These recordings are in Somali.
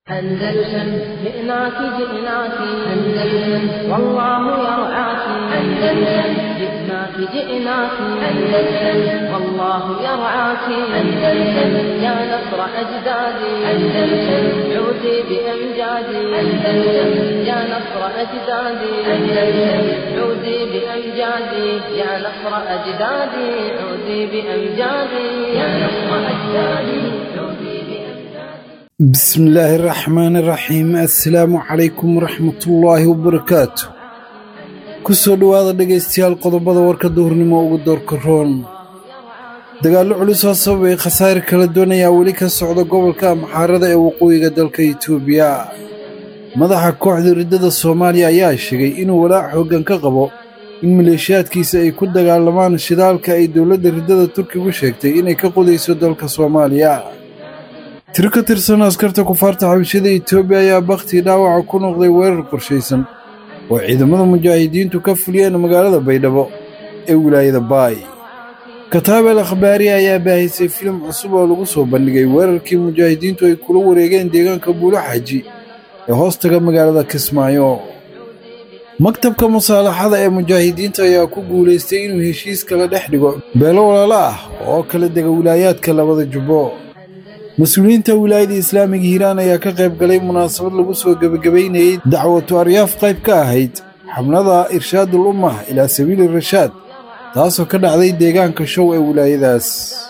أندلسن جئناك جئناك أندلسن والله يرعاك أندلسن جئناك جئناك أندلسن والله يرعاك أندلسن يا نصر أجدادي أندلسن عودي بأمجادي أندلسن يا نصر أجدادي أندلسن عودي بأمجادي يا نصر أجدادي عودي بأمجادي يا نصر أجدادي عودي بأمجادي بسم الله الرحمن الرحيم assalaamu calaykum waraxmatullaahi wabarakaatu ku soo dhowaada dhegaystayaal qodobada warka duhurnimo ugu doorka roon dagaallo culus oo sababay khasaare kala duwan ayaa weli ka socda gobolka amxaarada ee waqooyiga dalka itoobiya madaxa kooxda riddada soomaaliya ayaa sheegay inuu walaac xooggan ka qabo in maleeshiyaadkiisa ay ku dagaalamaan shidaalka ay dowladda riddada turkigu sheegtay inay ka qodayso dalka soomaaliya tiro ka tirsan askarta kufaarta xabashada etoobiya ayaa bakhtii dhaawaca ku noqday weerar qorshaysan oo ciidamada mujaahidiintu ka fuliyeen magaalada baydhabo ee wilaayada baay kataabel akhbaari ayaa baahisay filim cusub oo lagu soo bandhigay weerarkii mujaahidiintu ay kula wareegeen deegaanka buulo xaaji ee hoostaga magaalada kismaayo maktabka musaalaxada ee mujaahidiinta ayaa ku guulaystay inuu heshiis kala dhex dhigo beelo walaalo ah oo kala dega wilaayaadka labada jubbo mas-uuliyiinta wilaayada islaamiga hiiraan ayaa ka qayb galay munaasabad lagu soo gebagabaynayey dacwatu aryaaf qayb ka ahayd xabnada irshaadul ummah ilaa sabiili rashaad taasoo ka dhacday deegaanka show ee wilaayadaas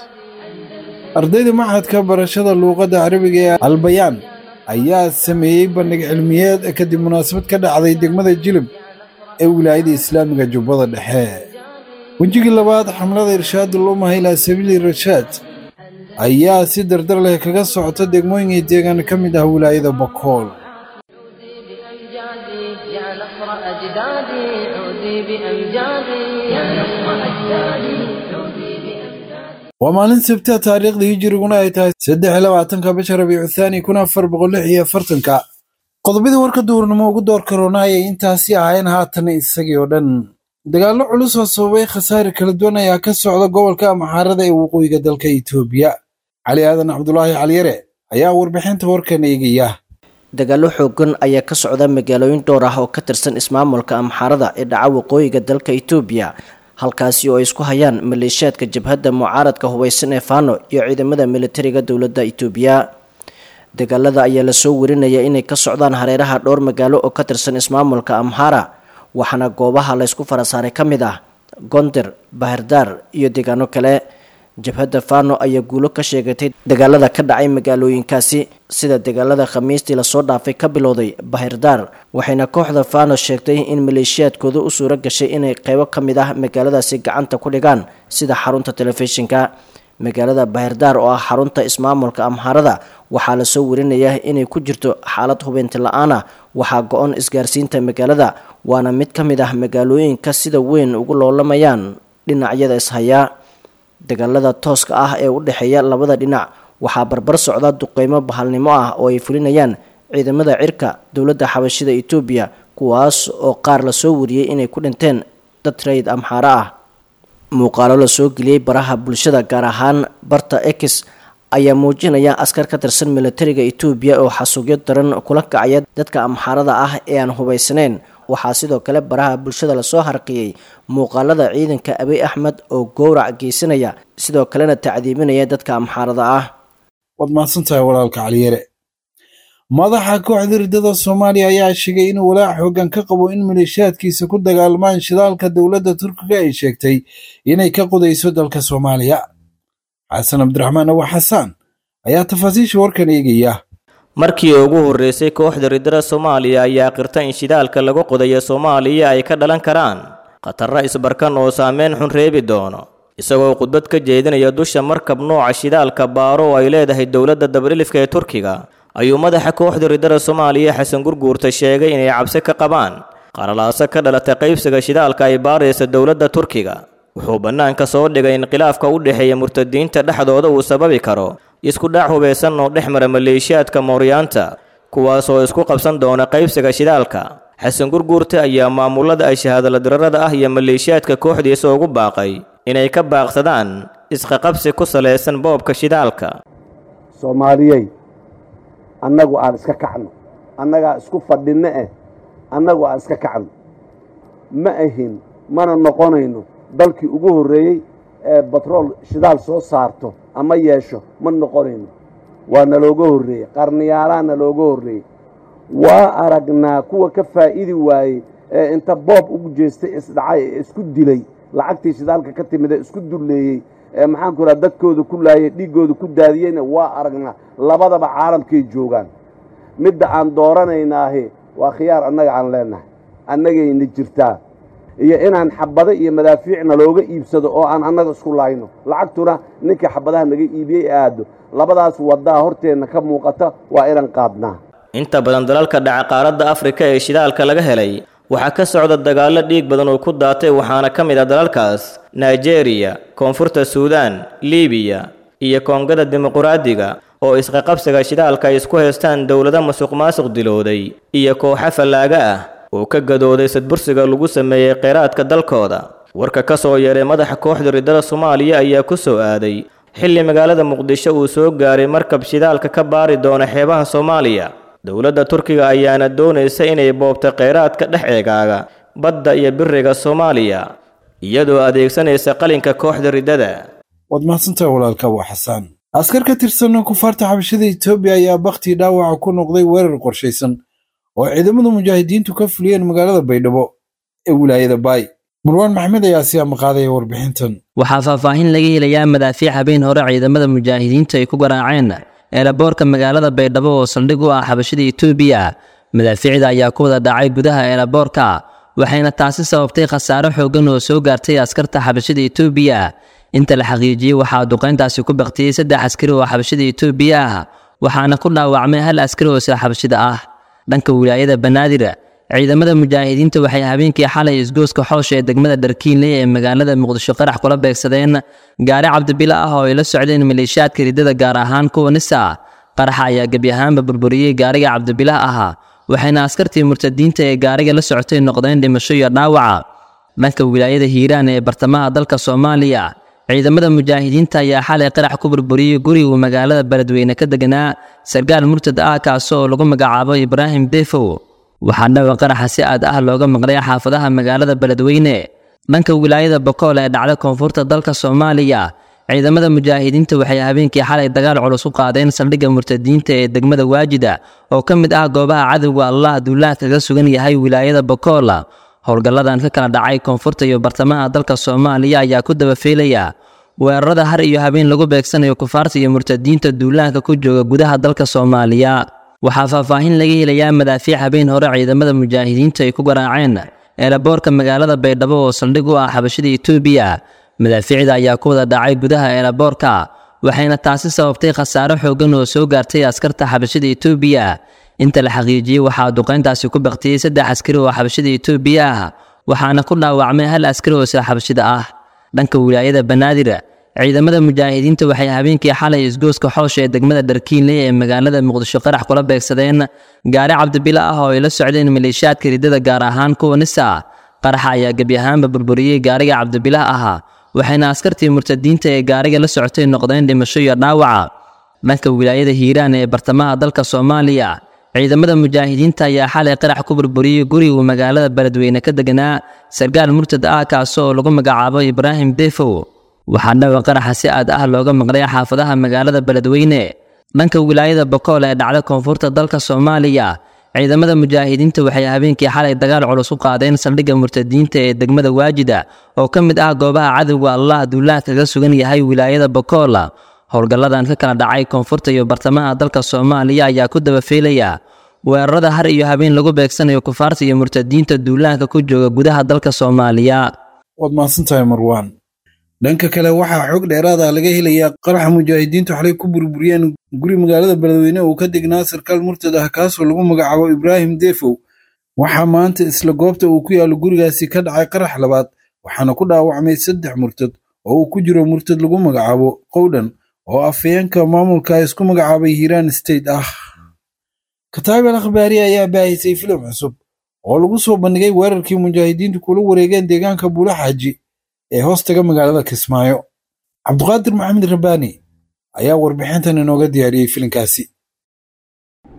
ardayda maxadka barashada luuqadda carabiga ee albayaan ayaa sameeyey bandhig cilmiyeed kadib munaasabad ka dhacday degmada jilib ee wilaayada islaamiga jubbada dhexe wejigii labaad xamlada irshaadul ummah ilaa sabiili rashaad ayaa si dardar leh kaga socota degmooyin iyo deegaan ka mid ah wilaayada bakool بأمجادي يا نصر أجدادي عودي بأمجادي يا نصر أجدادي عودي بأمجادي waa maalin sabta taariikhda hijiriguna ay tahay saddex iyo labaatanka bisha rabiicu thaani kun afar boqol lix iyo afartanka qodobadii warka duurnimo ugu door karoona ayay intaasi ahayn haatan isagii oo dhan dagaallo culus oo sababay khasaare kala duwan ayaa ka socda gobolka amxaarada ee waqooyiga dalka itoobiya cali aadan cabdulaahi caliyare ayaa warbixinta warkan eegaya dagaallo xoogan ayaa ka socda magaalooyin dhowr ah oo ka tirsan ismaamulka amxaarada ee dhaca waqooyiga dalka itoobiya halkaasi oo ay isku hayaan maleeshiyaadka jabhadda mucaaradka hubaysan ee faano iyo ciidamada militariga dowladda itoobiya dagaalada ayaa lasoo warinaya inay ka socdaan hareeraha dhowr magaalo oo ka tirsan ismaamulka amxaara waxaana goobaha laysku farasaaray ka mid ah gonder bahardaar iyo deegaano kale jabhadda fano ayaa guulo ka sheegatay dagaalada ka dhacay magaalooyinkaasi sida dagaalada khamiistii lasoo dhaafay ka bilowday bahirdaar waxayna kooxda fano sheegtay in maleeshiyaadkooda u suuro gashay inay qeybo ka mid ah magaaladaasi gacanta ku dhigaan sida xarunta telefishinka magaalada bahirdaar oo ah xarunta ismaamulka amhaarada waxaa lasoo warinayaa inay ku jirto xaalad hubeynti la-aan ah waxaa go-on isgaarsiinta magaalada waana mid ka mid ah magaalooyinka sida weyn ugu loolamayaan dhinacyada ishayaa dagaalada tooska ah ee u dhexeeya labada dhinac waxaa barbar socda duqeymo bahalnimo ah oo ay fulinayaan ciidamada cirka dowladda xabashida etoobiya kuwaas oo qaar lasoo wariyey inay ku dhinteen dad rayid amxaaro ah muuqaalo lasoo geliyey baraha bulshada gaar ahaan barta ex ayaa muujinaya askar ka tirsan militariga etoobiya oo xasuugyo daran kula kacaya dadka amxaarada ah ee aan hubaysnayn waxaa sidoo kale baraha bulshada lasoo harqiyey muuqaalada ciidanka abiy axmed oo gowrac geysanaya sidoo kalena tacdiibinaya dadka amxaarada ah waad mahadsantahay walaalka caliyare madaxa kooxda riddada soomaaliya ayaa sheegay inuu walaac xooggan ka qabo in maleeshiyaadkiisa ku dagaalmaan shidaalka dowladda turkiga ay sheegtay inay ka qodayso dalka soomaaliya xasan cabdiraxmaan awa xasaan ayaa tafaasiisha warkan eegaya markii ugu horreysay kooxda riddada soomaaliya ayaa qirta in shidaalka lagu qodayo soomaaliya ay ka dhalan karaan khatarro isbarkan oo saameyn xun reebi doono isagoo khudbad ka jeedinaya dusha markab nooca shidaalka baaro oo ay leedahay dowladda dabadhilifka ee turkiga ayuu madaxa kooxda riddada soomaaliya xasan gurguurta sheegay inay cabsi ka qabaan qalalaaso ka dhalatay qaybsiga shidaalka ay baaraysa dowladda turkiga wuxuu bannaanka soo dhigay in khilaafka u dhexeeya murtadiinta dhexdooda uu sababi karo isku dhac hubaysan oo dhex mara maleeshiyaadka mooryaanta kuwaas oo isku qabsan doona qaybsiga shidaalka xasan gurguurta ayaa maamulada ay shahaadaladirarada ah iyo maleeshiyaadka kooxdiisa ugu baaqay inay ka baaqsadaan isqaqabsi ku salaysan boobka shidaalka soomaaliyey annagu aan iska kacno annagaa isku fadhinno eh annagu aan iska kacno ma ahin mana noqonayno dalkii ugu horreeyey ee batrool shidaal soo saarto ama yeesho ma noqonayno waa nalooga horreeyey qarniyaalaa nalooga horreeyey waa aragnaa kuwa ka faa'idi waayey ee inta boob ugu jeestay isdhacay ee isku dilay lacagtii shidaalka ka timid ee isku dulleeyey ee maxaanku raha dadkooda ku laayay dhiiggooda ku daadiyeyna waa aragnaa labadaba caalamkay joogaan midda aan dooranaynaahi waa khiyaar annaga aan leennahay annagayna jirtaa iyo inaan xabado iyo madaafiicna looga iibsado oo aan annaga isku laayno lacagtuna ninkii xabadaha naga iibiyey aado labadaas waddaa horteenna ka muuqata waa inaan qaadnaa inta badan dalalka dhaca qaaradda afrika ee shidaalka laga helay waxaa ka socda dagaallo dhiig badan oo ku daatay waxaana ka mid ah dalalkaas nigeria koonfurta suudaan libiya iyo koongada dimuquraadiga oo isqaqabsiga shidaalka ay isku haystaan dowlado masuq maasuq dilooday iyo kooxo fallaaga ah oo ka gadooday sadbursiga lagu sameeyey kheyraadka dalkooda warka ka soo yeeray madaxa kooxda riddada soomaaliya ayaa ku soo aaday xilli magaalada muqdisho uu soo gaaray markab shidaalka ka baari doona xeebaha soomaaliya dowladda turkiga ayaana doonaysa inay boobto kheyraadka dhex eegaaga badda iyo biriga soomaaliya iyadoo adeegsanaysa qalinka kooxda riddada waad mahadsantahay walaalka waa xasaan askar ka tirsan kufaarta xabashada etoobiya ayaa bakhtii dhaawaca ku noqday weerar qorshaysan oo ciidamada mujaahidiintu ka fuliyeen magaalada baydhabo ee wilaayada baay marwaan maxmed ayaa si amaqaadaya warbixintan waxaa faahfaahin laga helayaa madaafiic habeen hore ciidamada mujaahidiintu ay ku garaaceen eelaboorka magaalada baydhabo oo saldhig u ah xabashada etoobiya madaafiicda ayaa ku wada dhacay gudaha eelaboorka waxayna taasi sababtay khasaare xooggan oo soo gaartay askarta xabashada etoobiya inta la xaqiijiyey waxaa duqayntaasi ku baktiyey saddex askari oo xabashada etoobiya ah waxaana ku dhaawacmay hal askari oo sida xabashida ah dhanka wilaayada banaadir ciidamada mujaahidiinta waxay habeenkii xalay isgooska xoosha ee degmada dharkiinley ee magaalada muqdisho qarax kula beegsadeen gaari cabdibilo ah oo ay la socdeen maleeshiyaadka riddada gaar ahaan kuwa nisa qaraxa ayaa gebi ahaanba burburiyey gaariga cabdibilah ahaa waxayna askartii murtadiinta ee gaariga la socotay noqdeen dhimasho iyo dhaawaca dhanka wilaayada hiiraan ee bartamaha dalka soomaaliya ciidamada mujaahidiinta ayaa xalay qarax ku burburiyey gurigu magaalada beledweyne ka deganaa sarkaal murtad ah kaasi oo lagu magacaabo ibraahim defow waxaa dhawa qaraxa si aad ah looga maqlay xaafadaha magaalada beledweyne dhanka wilaayada bokool ee dhacda koonfurta dalka soomaaliya ciidamada mujaahidiinta waxay habeenkii xalay dagaal culus u qaadeen saldhigga murtadiinta ee degmada waajida oo ka mid ah goobaha cadowga allah duulaah kaga sugan yahay wilaayada bokool howlgalladan ka kala dhacay koonfurta iyo bartamaha dalka soomaaliya ayaa ku dabafeelaya weerarada har iyo habeen lagu beegsanayo kufaarta iyo murtadiinta duulaanka ku jooga gudaha dalka soomaaliya waxaa faahfaahin laga helayaa madaafiic habeen hore ciidamada mujaahidiintu ay ku garaaceen eelaboorka magaalada baydhabo oo saldhig u ah xabashada etoobiya madaafiicda ayaa ku wada dhacay gudaha eelaboorka waxayna taasi sababtay khasaare xooggan oo soo gaartay askarta xabashada etoobiya inta la xaqiijiyey waxaa duqayntaasi ku baktiyey saddex askari oo xabashada etoobiya ah waxaana ku dhaawacmay hal askari oo sida xabashida ah dhanka wilaayada banaadir ciidamada mujaahidiinta waxay habeenkii xalay isgooska xoosha ee degmada dharkiinley ee magaalada muqdisho qarax kula beegsadeen gaari cabdibilo ah oo ay la socdeen maleeshiyaadka riddada gaar ahaan kuwa nisa qaraxa ayaa gebi ahaanba burburiyey gaariga cabdibilah ahaa waxayna askartii murtadiinta ee gaariga la socotay noqdeen dhimasho iyo dhaawaca dhanka wilaayada hiiraan ee bartamaha dalka soomaaliya ciidamada mujaahidiinta ayaa xalay qarax ku burburiyey gurigu magaalada beledweyne ka deganaa sarkaal murtad ah kaasi oo lagu magacaabo ibraahim defow waxaa dhawa qaraxa si aad ah looga maqlay xaafadaha magaalada beledweyne dhanka wilaayada bokool ee dhacda koonfurta dalka soomaaliya ciidamada mujaahidiinta waxay habeenkii xalay dagaal culus u qaadeen saldhigga murtadiinta ee degmada waajida oo ka mid ah goobaha cadowga allah duulaah kaga sugan yahay wilaayada bokool howlgalladan ka kala dhacay koonfurta iyo bartamaha dalka soomaaliya ayaa ku dabafeelaya weerarada har iyo habeen lagu beegsanayo kufaarta iyo murtadiinta duulaanka ku jooga gudaha dalka soomaaliya waad mahadsantahay marwaan dhanka kale waxaa xog dheeraada laga helayaa qaraxa mujaahidiintu xalay ku burburiyeen guri magaalada beledweyne uu ka degnaa sarkaal murtad ah kaasoo lagu magacaabo ibraahim defow waxaa maanta isla goobta uu ku yaallo gurigaasi ka dhacay qarax labaad waxaana ku dhaawacmay saddex murtad oo uu ku jiro murtad lagu magacaabo qowdhan oo afayeenka maamulka isku magacaabay hiiraan state ah kataabel akhbaari ayaa baahisay filim cusub oo lagu soo bandhigay weerarkii mujaahidiintu kula wareegeen deegaanka buula xaaji ee hoostaga magaalada kismaayo cabduqaadir maxamed rabbaani ayaa warbixintan inooga diyaariyey filinkaasi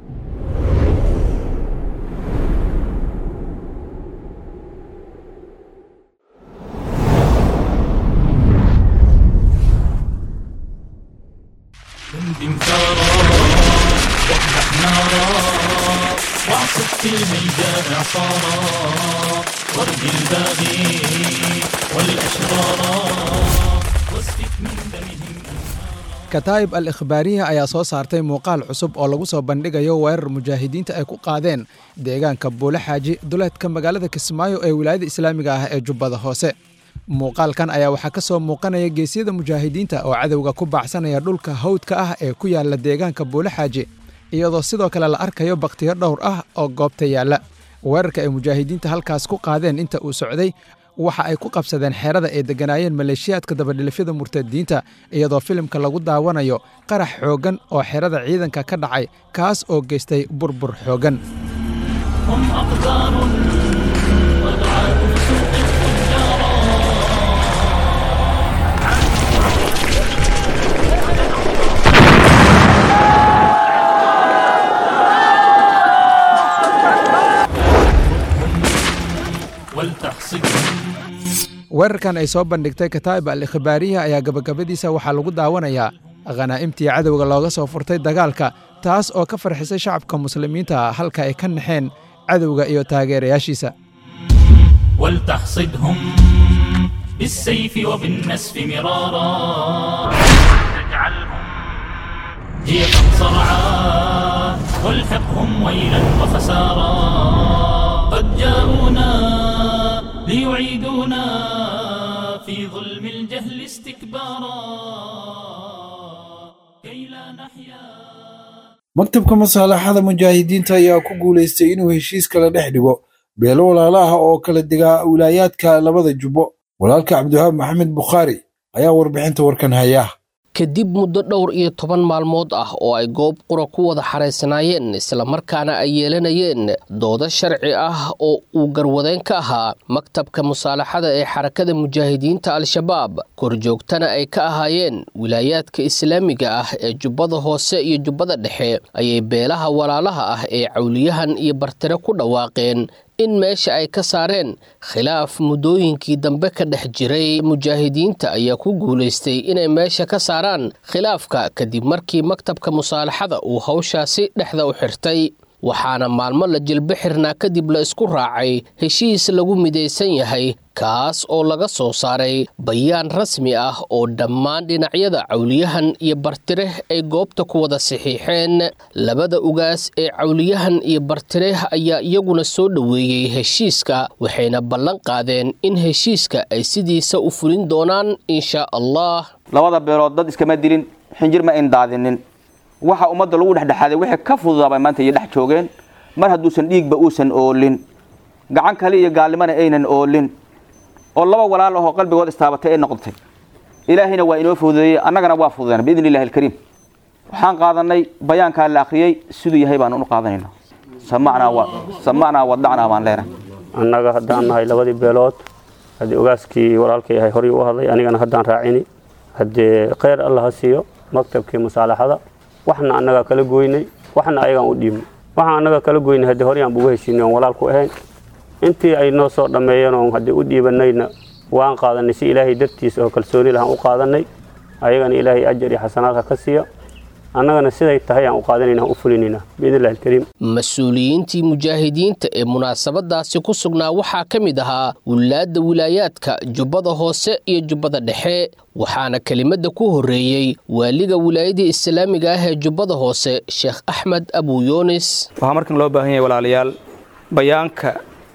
نارا واعصف في الميدان عصارا وارد الباغي والأشرارا واسفك من دمهم kataa'ib al ikhbaariya ayaa soo saartay muuqaal cusub oo lagu soo bandhigayo weerar mujaahidiinta ay ku qaadeen deegaanka buule xaaji duleedka magaalada kismaayo ee wilaayada islaamiga ah ee jubbada hoose muuqaalkan ayaa waxaa ka soo muuqanaya geesyada mujaahidiinta oo cadowga ku baacsanaya dhulka hawdka ah ee ku yaala deegaanka buule xaaji iyadoo sidoo kale la arkayo bakhtiyo dhowr ah oo goobta yaalla weerarka ay mujaahidiinta halkaas ku qaadeen inta uu socday waxa ay ku qabsadeen xeerada ay degganaayeen maleeshiyaadka dabadhilifyada murtadiinta iyadoo filimka lagu daawanayo qarax xooggan oo xerada ciidanka ka dhacay kaas oo geystay burbur xooggan هم أقدار وضعاف سوق التجارة ولتحصدهم weerarkan ay soo bandhigtay kataa'ib al ikhbaariya ayaa gabagabadiisa waxaa lagu daawanayaa khanaa'imtii cadowga looga soo furtay dagaalka taas oo ka farxisay shacabka muslimiinta halka ay ka naxeen cadowga iyo taageerayaashiisa ولتحصدهم بالسيف وبالنسف مرارا تجعلهم جيفا صرعا والحقهم ويلا وخسارا قد جاءونا ليعيدونا في ظلم الجهل استكبارا كي لا نحيا maktabka masaalaxada mujaahidiinta ayaa ku guulaystay inuu heshiis kala dhex dhigo beelo walaalo ah oo kala degaa wilaayaadka labada jubbo walaalka cabdiwahaab maxamed bukhaari ayaa warbixinta warkan haya kadib muddo dhowr iyo toban maalmood ah oo ay goob qura ku wada xaraysanaayeen islamarkaana ay yeelanayeen doodo sharci ah oo uu garwadeen ka ahaa maktabka musaalaxada ee xarakada mujaahidiinta al-shabaab korjoogtana ay ka ahaayeen wilaayaadka islaamiga ah ee jubbada hoose iyo jubbada dhexe ayay beelaha walaalaha ah ee cawliyahan iyo bartire ku dhawaaqeen in meesha ay ka saareen khilaaf muddooyinkii dambe ka dhex jiray mujaahidiinta ayaa ku guulaystay inay meesha ka saaraan khilaafka kadib markii maktabka musaalaxada uu hawshaasi dhexda u xirtay waxaana maalmo la jilbo xirnaa kadib la isku raacay heshiis lagu midaysan yahay kaas oo laga soo saaray bayaan rasmi ah oo dhammaan dhinacyada cawliyahan iyo bartireh ay goobta ku wada saxiixeen labada ugaas ee cawliyahan iyo bartireh ayaa iyaguna soo dhoweeyey heshiiska waxayna ballan qaadeen in heshiiska ay sidiisa u fulin doonaan insha allah labada beelood dad iskama dilin xinjir ma indaadinin waxa ummadda lagu dhexdhexaaday wixii ka fududaabay maanta iyo dhex joogeen mar hadduusan dhiigba uusan oolin gacan kale iyo gaalnimana aynan oolin oo laba walaal ahoo qalbigood istaabatay ay noqotay ilaahayna waa inoo fududeeyey annagana waa fududeen biidni illahi alkariim waxaan qaadanay bayaankaa la akhriyey siduu yahay baan u qaadanaynaa samacnaa wa samacnaa wadacnaa baan leenahay annaga haddaan nahay labadii beelood haddii ogaaskii walaalkay ahay horay u hadlay anigana haddaan raacini haddee kheyr alla ha siiyo maktabkii musaalaxada waxna annagaa kala goynay waxna ayagaan u dhiibnay waxaan annaga kala goynay haddii horyaan bugu heshiinay oon walaal ku ahayn intii ay noo soo dhammeeyeen oon haddii u dhiibanayna waan qaadanay si ilaahay dartiisa oo kalsooni lahaan u qaadanay ayagana ilaahay ajar iyo xasanaad ha ka siiya annagana siday tahay aan u qaadanayna aan u fulinayna biidni illahi alkariim mas-uuliyiintii mujaahidiinta ee munaasabadaasi ku sugnaa waxaa ka mid ahaa wilaadda wilaayaadka jubbada hoose iyo jubbada dhexe waxaana kelimadda ku horreeyey waaliga wilaayadii islaamiga ah ee jubbada hoose sheekh axmed abu yuunis waxaa markan loo baahan yahay walaalayaal bayaanka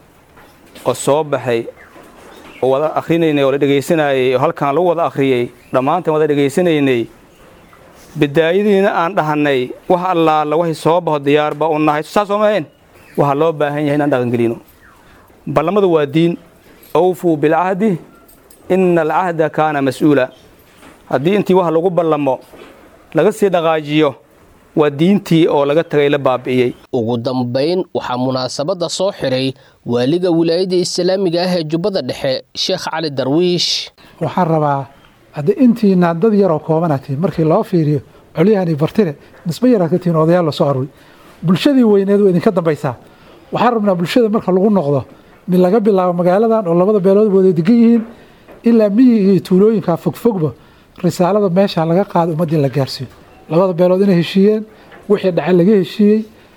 oo soo baxay oo wada akhrinaynay oo la dhegaysanayay oo halkan lagu wada akhriyey dhammaanteen wada dhegaysanaynay bidaayadiina aan dhahannay wax allaala waxay soo baxo diyaarba u nahay saas oo mahayn waxaa loo baahan yahay inaan dhaqangelino ballamadu waa diin awfuu bilcahdi ina alcahda kaana mas-uula haddii intii wax lagu ballamo laga sii dhaqaajiyo waa diintii oo laga tagay la baabi'iyey ugu dambayn waxaa munaasabadda soo xiray waaliga wilaayadda islaamiga ah ee jubbada dhexe sheekh cali darwiish waxaan rabaa haddii intiina dad yaroo koobana tihin markii loo fiiriyo colyahani bartire nisbe yaraad ka tihin odayaal lasoo aruuri bulshadii weyneed waa idinka dambaysaa waxaan rabnaa bulshada marka lagu noqdo mid laga bilaabo magaaladan oo labada beelood wada degan yihiin ilaa miyiga iyo tuulooyinka fogfogba risaalada meesha laga qaado ummaddii la gaarsiiyo labada beelood inay heshiiyeen wixii dhace laga heshiiyey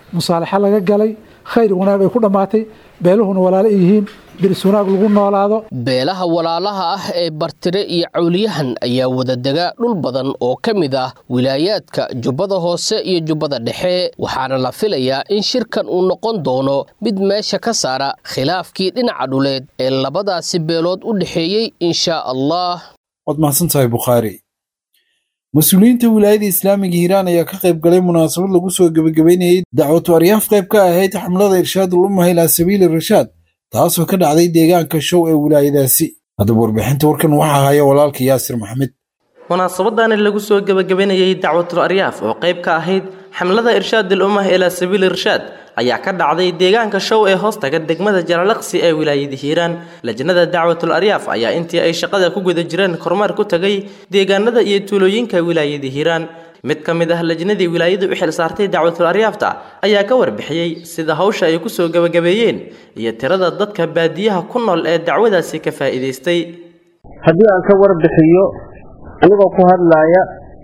musaalaxo laga galay khayr wanaag ay ku dhammaatay beeluhuna walaalo ay yihiin diris wanaag lagu noolaado beelaha walaalaha ah ee bartire iyo cawliyahan ayaa wadadega dhul badan oo ka mid ah wilaayaadka jubbada hoose iyo jubbada dhexe waxaana la filayaa in shirkan uu noqon doono mid meesha ka saara khilaafkii dhinaca dhuleed ee labadaasi beelood u dhexeeyey inshaa allah waad mahadsantahay bukhaari mas-uuliyiinta wilaayada islaamiga hiiraan ayaa ka qayb galay munaasabad lagu soo gebagabeynayey dacwatu aryaaf qayb ka ahayd xamlada irshaadul ummaha ilaa sabiili rashaad taasoo ka dhacday deegaanka show ee wilaayadaasi haddaba warbixinta warkan waxaa haya walaalka yaasir maxamed munaasabadani lagu soo gebagabeynayey dacwatul aryaaf oo qayb ka ahayd xamlada irshaadul ummah ilaa sabiili irshaad ayaa ka dhacday deegaanka show ee hoostaga degmada jalalaqsi ee wilaayada hiiraan lajnada dacwatul aryaaf ayaa intii ay shaqada ku guda jireen kormeer ku tagay deegaanada iyo tuulooyinka wilaayada hiiraan mid ka mid ah lajnadii wilaayadu u xil saartay dacwatul aryaafta ayaa ka warbixiyey sida hawsha ay ku soo gebagabeeyeen iyo tirada dadka baadiyaha ku nool ee dacwadaasi ka faa'iidaystay haddii aan ka warbixiyo anigoo ku hadlaaya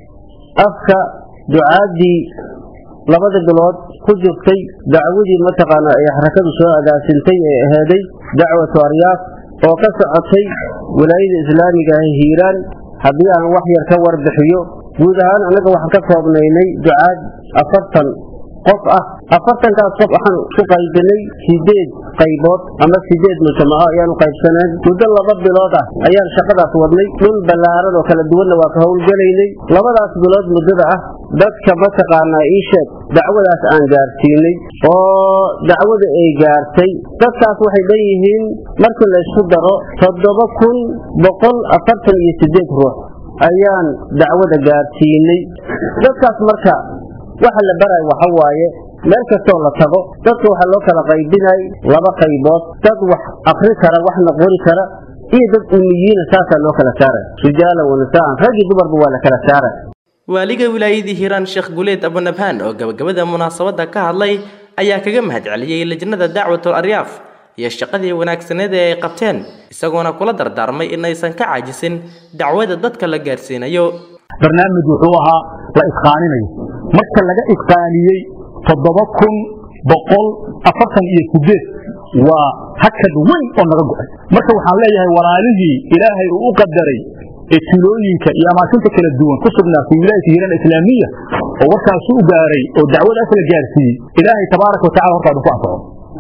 afka ducaaddii labada bilood ku jirtay dacwadii mataqaana ay xarakadu soo agaasintay ee aheeday dacwatu aryaaf oo ka socotay wilaayada islaamiga ah hiiraan haddii aan wax yar ka warbixiyo guud ahaan annaga waxaan ka koobnaynay ducaad afartan qof ah afartankaas qof waxaan ku qaybinay sideed qaybood ama sideed mujtamaco ayaanu qaybsaneen muddo laba bilood ah ayaan shaqadaas wadnay dhul ballaaran oo kala duwanna waa ka howlgelaynay labadaas bilood muddada ah dadka mataqaanaa ii sheeg dacwadaas aan gaarsiinay oo dacwada ay gaartay dadkaas waxay dhan yihiin markii laysku daro toddoba kun boqol afartan iyo sideed ruux ayaan dacwada gaarsiinay dadkaas marka waxa la baray waxa waaye meel kastoo la tago dadka waxaa loo kala qaybinay laba qaybood dad wax akri kara waxna qori kara iyo dad umiyiina saasaa loo kala saaray rijaalan wanisaan rag iyo dumarba waa la kala saaray waaliga wilaayadii hiiraan sheekh guleed abunabhaan oo gabagabada munaasabadda ka hadlay ayaa kaga mahadceliyey lajnada dacwatul aryaaf iyo shaqadii wanaagsaneed ee ay qabteen isagoona kula dardaarmay inaysan ka caajisin dacwada dadka la gaarsiinayo barnaamij wuxuu ahaa la isqaaninayo marka laga isqaaniyey toddoba kun boqol afartan iyo sideed waa hakad weyn oo naga go-ay marka waxaan leeyahay walaalihii ilaahay uu u qadaray ee tulooyinka iyo amaakinta kala duwan ku sugnaatay wilaayata hiiraan islaamiya oo warkaasu u gaaray oo dacwadaas la gaarsiiyey ilaahay tabaaraka watacala hortaadu ku anfaco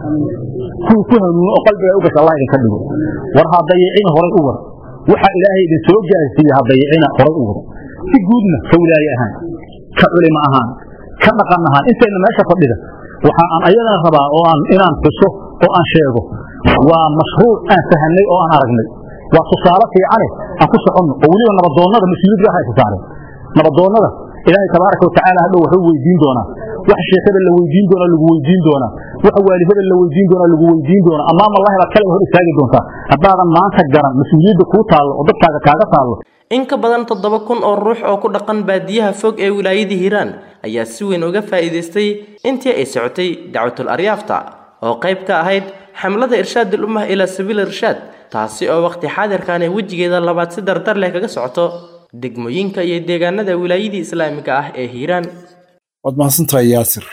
kuwii ku hanuuno oo qalbiga u gasha allah idinka dhigo war ha dayicina horay u war waxa ilaahay idin soo gaarsiiye ha dayicina horay u wado si guudna ka wilaaye ahaan ka culimo ahaan ka dhaqan ahaan intayna meesha fadhida waxa aan ayadana rabaa oo aan inaan xuso oo aan sheego waa mashruuc aan fahanay oo aan aragnay waa tusaale fiicane aan ku soconno oo weliba nabadoonnada mas-uuliyad gaar haysa saareen nabadoonnada ilaahay tabaaraka watacaala hadhow wuxuu weydiin doonaa wax sheekada la weydiin doonaa lagu weydiin doonaa wax waalidada la weydiin doonaa lagu weydiin doonaa amaama allahi baad kale hor istaagi doontaa haddaadan maanta garan mas-uuliyadda kuu taallo oo dadkaaga kaaga taallo in ka badan toddoba kun oo ruux oo ku dhaqan baadiyaha fog ee wilaayadii hiiraan ayaa si weyn uga faa'iidaystay intii ay socotay dacwatul aryaafta oo qayb ka ahayd xamlada irshaadul ummah ilaa sabiil irshaad taasi oo waqti xaadirkaani wejigeeda labaad si dardar leh kaga socoto degmooyinka iyo deegaanada wilaayadii islaamiga ah ee hiiraan waad mahadsantahay yaasir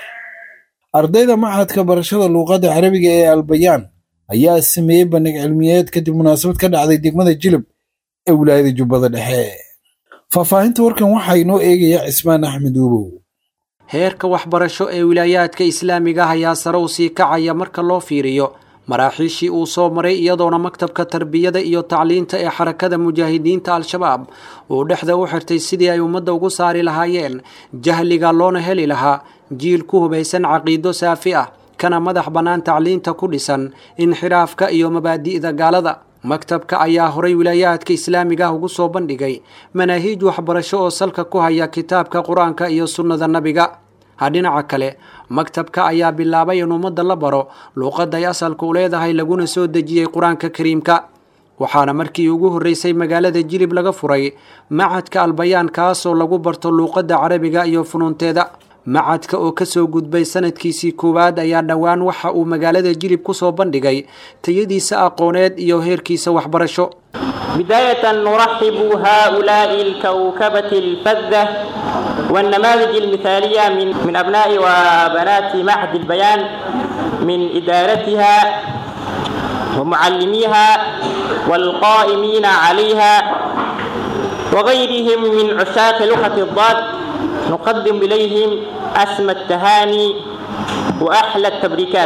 ardayda machadka barashada luuqadda carabiga ee albayaan ayaa sameeyey bandhig cilmiyeed kadib munaasabad ka dhacday degmada jilib ee wilaayada jubbada dhexe faahfaahinta warkan waxaa inoo eegaya cismaan axmed uubow heerka waxbarasho ee wilaayaadka islaamiga ah ayaa sare u sii kacaya marka loo fiiriyo maraaxiishii uu soo maray iyadoona maktabka tarbiyada iyo tacliinta ee xarakada mujaahidiinta al-shabaab uu dhexda u xirtay sidii ay ummadda ugu saari lahaayeen jahliga loona heli lahaa jiil ku hubaysan caqiido saafi ah kana madax bannaan tacliinta ku dhisan inxiraafka iyo mabaadi'da gaalada maktabka ayaa horay wilaayaadka islaamiga ah ugu soo bandhigay manaahiij waxbarasho oo salka ku haya kitaabka qur-aanka iyo sunnada nabiga dhinaca kale maktabka ayaa bilaabay in ummadda la baro luuqadday asalka u leedahay laguna soo dejiyey qur-aanka kariimka waxaana markii ugu horreysay magaalada jilib laga furay macadka albayaan kaasoo lagu barto luuqadda carabiga iyo funuunteeda macadka oo kasoo gudbay sanadkiisii koowaad ayaa dhowaan waxa uu magaalada jilib kusoo bandhigay tayadiisa aqooneed iyo heerkiisa waxbarasho بداية نرحب هؤلاء الكوكبة الفذة والنماذج المثالية من من أبناء وبنات معهد البيان من إدارتها ومعلميها والقائمين عليها وغيرهم من عشاق لغة الضاد نقدم إليهم أسمى التهاني وأحلى التبريكات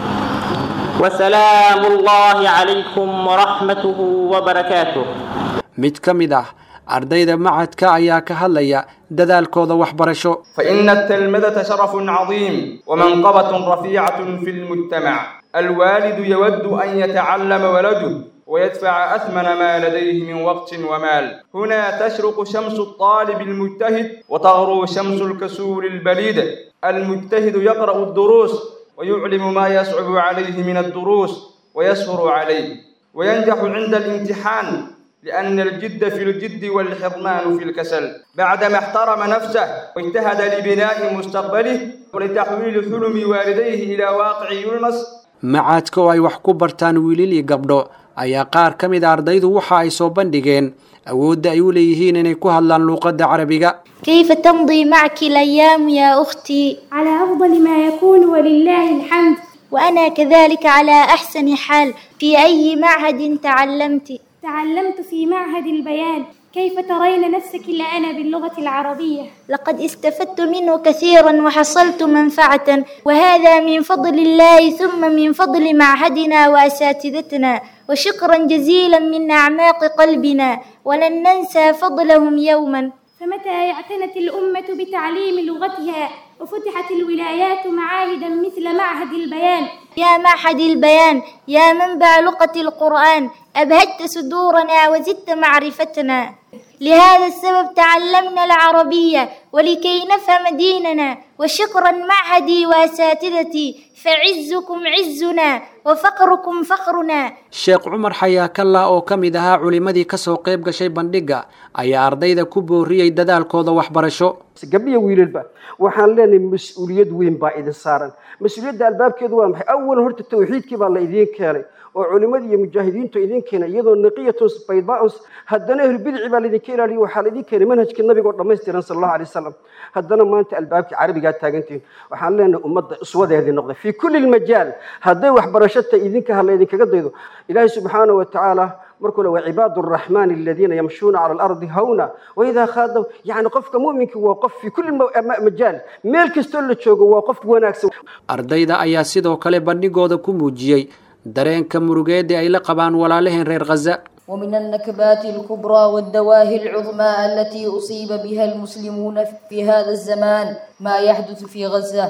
وسلام الله عليكم ورحمته وبركاته mid ka mid ah ardayda macadka ayaa ka hadlaya dadaalkooda waxbarasho فإن التلمذة شرف عظيم ومنقبة رفيعة في المجتمع الوالد يود أن يتعلم ولده ويدفع أثمن ما لديه من وقت ومال هنا تشرق شمس الطالب المجتهد وتغرو شمس الكسول البليد المجتهد يقرأ الدروس ويعلم ما يصعب عليه من الدروس ويسهر عليه وينجح عند الامتحان لأن الجد في الجد والحرمان في الكسل بعدما احترم نفسه واجتهد لبناء مستقبله ولتحويل حلم والديه إلى واقع يلمس macadka oo ay wax ku bartaan wiilil iyo gabdho ayaa qaar ka mid a ardaydu waxa ay soo bandhigeen awoodda ay u leeyihiin inay ku hadlaan luuqadda carabiga كيف تمضي معك الأيام يا أختي؟ على أفضل ما يكون ولله الحمد وأنا كذلك على أحسن حال في أي معهد تعلمت؟ تعلمت في معهد البيان كيف ترين نفسك الآن باللغة العربية؟ لقد استفدت منه كثيرا وحصلت منفعة وهذا من فضل الله ثم من فضل معهدنا وأساتذتنا وشكرا جزيلا من أعماق قلبنا ولن ننسى فضلهم يوما فمتى اعتنت الأمة بتعليم لغتها وفتحت الولايات معاهدا مثل معهد البيان يا معهد البيان يا منبع لغة القرآن أبهجت صدورنا وزدت معرفتنا لهذا السبب تعلمنا العربية ولكي نفهم ديننا وشكرا معهدي وأساتذتي فعزكم عزنا وفقركم فخرنا sheekh cumar xayaakalla oo ka mid ahaa culimmadii ka soo qayb gashay bandhigga ayaa ardayda ku booriyey dadaalkooda waxbarasho gabdhiya wiilalba waxaan leenahay mas-uuliyad weyn baa idin saaran mas-uuliyadda albaabkeedu waa maxay awalan horta tawxiidkii baa la idiin keenay oo culimadii iyo mujaahidiintu idin keenay iyadoo naqiyatun baydaus haddana ahlulbidici baa laydinka ilaaliya waxaa laydin keenay manhajkii nabiga oo dhammaystiran sala allahu alay wasalam haddana maanta albaabkii carabigaa taagantihin waxaan leenahay ummadda uswadeedii noqday fii kulli lmajaal hadday waxbarasho tahay idinka ha laydinkaga daydo ilaahay subxaana wa tacaala markuu le وعباد الرحمن الذين يمشون على الأرض هونا وإذا خاضوا يعني قفك مؤمنك وقف في كل مجال ميل كستول تشوغو وقف وناكس ardayda ayaa sidoo kale bandhigooda ku muujiyey dareenka murugeeda ay la qabaan walaalaheen reer khaza ومن النكبات الكبرى والدواهي العظمى التي أصيب بها المسلمون في هذا الزمان ما يحدث في غزة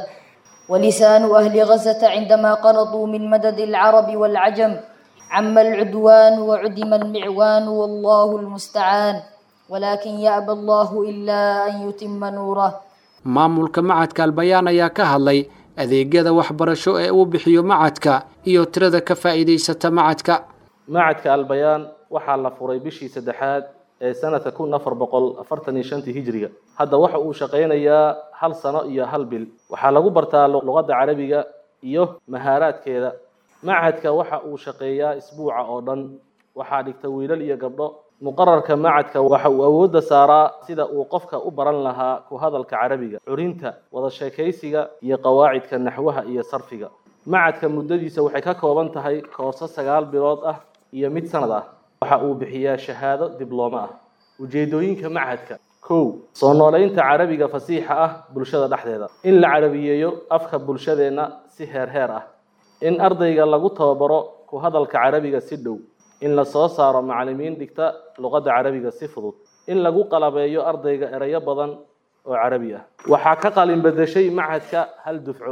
ولسان أهل غزة عندما قنطوا من مدد العرب والعجم عم العدوان وعدم المعوان والله المستعان ولكن يأبى الله إلا أن يتم نوره maamulka macadka albayaan ayaa ka hadlay adeegyada waxbarasho ee uu bixiyo macadka iyo tirada ka faa'iidaysata macadka macadka albayaan waxaa la furay bishii saddexaad ee sanadka kun afar boqol afartan iyo shantii hijriga hadda waxa uu shaqaynayaa hal sano iyo hal bil waxaa lagu bartaa luqadda carabiga iyo mahaaraadkeeda macadka waxa uu shaqeeyaa isbuuca oo dhan waxaa dhigta wiilal iyo gabdho muqararka macadka waxa uu awoodda saaraa sida uu qofka u baran lahaa ku hadalka carabiga curinta wada sheekaysiga iyo qawaacidka naxwaha iyo sarfiga macadka muddadiisa waxay ka kooban tahay koorso sagaal bilood ah iyo mid sanad ah waxa uu bixiyaa shahaado dibloome ah ujeedooyinka macadka kow soo nooleynta carabiga fasiixa ah bulshada dhexdeeda in la carabiyeeyo afka bulshadeenna si heer heer ah in ardayga lagu tababaro ku hadalka carabiga si dhow in la soo saaro macallimiin dhigta luqadda carabiga si fudud in lagu qalabeeyo ardayga erayo badan oo carabi ah waxaa ka qalin bedeshay macadka hal dufco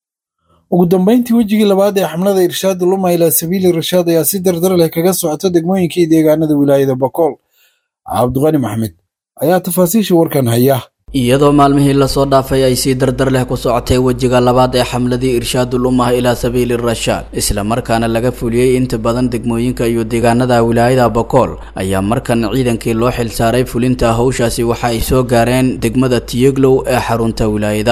ugu dambeyntii wejigii labaad ee xamlada irshaad luma ilaa sabiili rashaad ayaa si dardar leh kaga socota degmooyinka iyo deegaanada wilaayada bokool cabdiqani maxmed ayaa tafaasiisha warkan haya iyadoo maalmihii lasoo dhaafay ay si dardar leh ku socotay wejiga labaad ee xamladii irshaadul ummah ilaa sabiili rashaad islamarkaana laga fuliyey inta badan degmooyinka iyo deegaanada wilaayada bokool ayaa markan ciidankii loo xilsaaray fulinta howshaasi waxa ay soo gaareen degmada tiyeglow ee xarunta wilaayada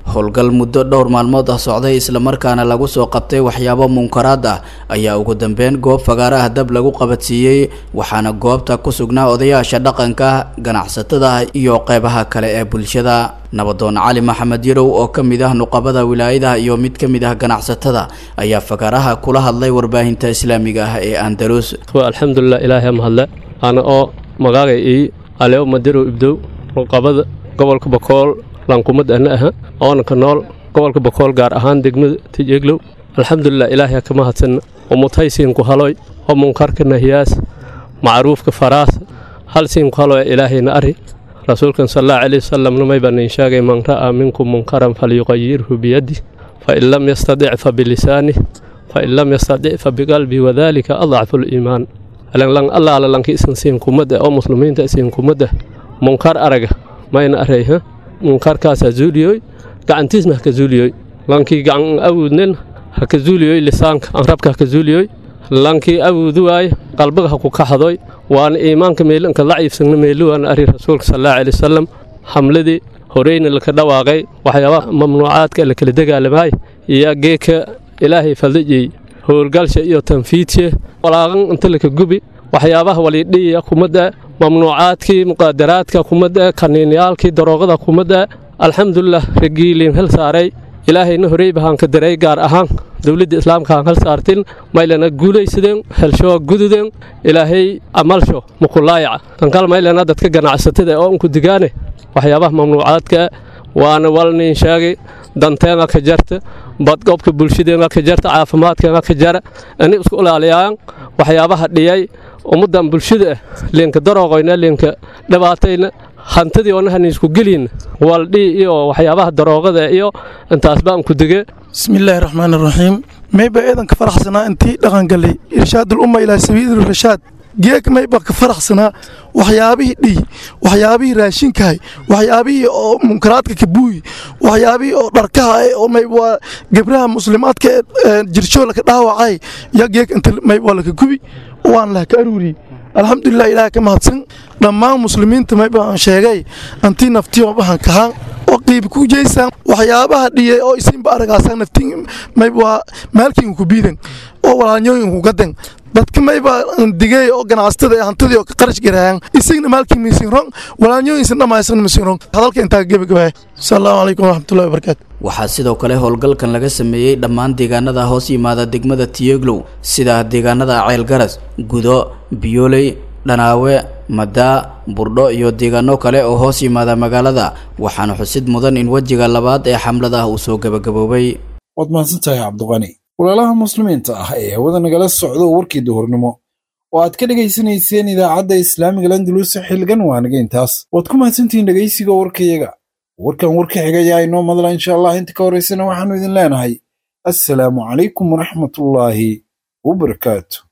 howlgal muddo dhowr maalmood ah socday islamarkaana lagu soo qabtay waxyaabo munkaraad ah ayaa ugu dambeyn goob fagaara ah dab lagu qabadsiiyey waxaana goobta ku sugnaa odayaasha dhaqanka ganacsatada iyo qeybaha kale ee bulshada nabadoon cali maxamed yarow oo ka mid ah nuqabada wilaayadaha iyo mid ka mid ah ganacsatada ayaa fagaaraha kula hadlay warbaahinta islaamiga ah ee andalus alxamdulilah ilaahay mahadle ana oo magaagay ii aleo madirow ibdow nuqabada gobolka bakool lankumad ana aha oonanka nool gobolka bakool gaar ahaan degmada tijeglow alxamdulilah ilaahay ka mahadsanna umutaysiinku haloy oo munkarka nahiyaas macruufka faraas hal siinku haloy ilaahayna ari rasuulkan sal allahu calayhi wasalamna may baan in sheegay man ra'aa minkum munkaran falyuqayirhu biyadi fain lam yastadic fa bilisaani fain lam yastadic fa biqalbi wadalika adcafu liimaan lan allaala lanki isan siinkumada oo muslimiinta siinkumada munkar araga mayna arayha munkarkaasa zuuliyoy gacantiisna haka zuuliyoy lankii gacan awuudnen haka zuuliyoy lisaanka anrabka haka zuuliyoy lankii awuudu waaye qalbiga haku kaxadoy waana iimaanka meelanka laciifsagna meeluwaana ari rasuulka sallallahu alayhi wasallam hamladii horeyna laka dhawaaqay waxyaabaha mamnuucaadka la kala dagaalamaay iyo geeka ilaahay faldajiyey howlgalsha iyo tanfiidse walaaqan inta laka gubi waxyaabaha walidhiya kumada mamnuucaadkii muqaadaraadka kumada kaniinyaalkii daroogada kumada alxamdulilah ragiiliin hel saaray ilaahayna horey bahaan ka daray gaar ahaan dowladda islaamka aan hal saartin maylana guulaysadeen helshoa gududeen ilaahay amalsho mukulaayaca tankal maylana dadka ganacsatada oo unku digaane waxyaabaha mamnuucaadka waana walnin sheegay danteenga ka jarta badqobka bulshadeenga ka jarta caafimaadkeenga ka jara ani isku ilaaliyaan waxyaabaha dhiyay ummadan bulshada ah leenka darooqoyna leenka dhibaatayna hantadii oonahani isku gelin waldhii iyo waxyaabaha daroogada iyo intaas baan ku dige bismillaahi raxmaani raxiim mayba eedan ka faraxsanaa intii dhaqangalay irshaadul umma ilaa sabiili rashaad geeg mayba ka faraxsanaa waxyaabihii dhiy waxyaabihii raashinkahay waxyaabihii oo munkaraadka kabuuyi waxyaabihii oo dharkaha oo mayba gebraha muslimaadka ee jirshoo laka dhaawacay yaa geeg inta mayba laka gubi waan laha ka aruuriyey alxamdulilah ilaah ka mahadsan dhammaan muslimiinta mayba aan sheegay antii naftiyo bahan kahaan oo qiib ku jeysaan waxyaabaha dhiyay oo isinba aragaasaan naftiin mayba maalkiin ku biidan oo walaalnyooyin ku gadan dadka mayba digay oo ganacsatada hantidii oo ka qarash garaayaan isagna maalkii miisin rong walaalnyooyinsan dhammaysan miisin rong hadalka intaa gebagabaya asalaamu calaykum waraxmatullahi wabarakaatu waxaa sidoo kale howlgalkan laga sameeyey dhammaan deegaanada hoos yimaada degmada tiyeglow sida deegaanada ceelgaras gudo biyooley dhanaawe madaa burdho iyo deegaano kale oo hoos yimaada magaalada waxaana xusid mudan in wejiga labaad ee xamlada uu soo gebagaboobay waad mahadsantahay cabdiqani walaalaha muslimiinta ah ee hawada nagala socdo warkii duhurnimo oo aad ka dhegaysanayseen idaacadda islaamiga landaluusa xilligan waa naga intaas waad ku mahadsantihiin dhegaysiga warkayaga warkan warka xigayaa inoo madla insha allah inta ka horaysana waxaannu idin leenahay assalaamu calaykum waraxmatullaahi wabarakaatu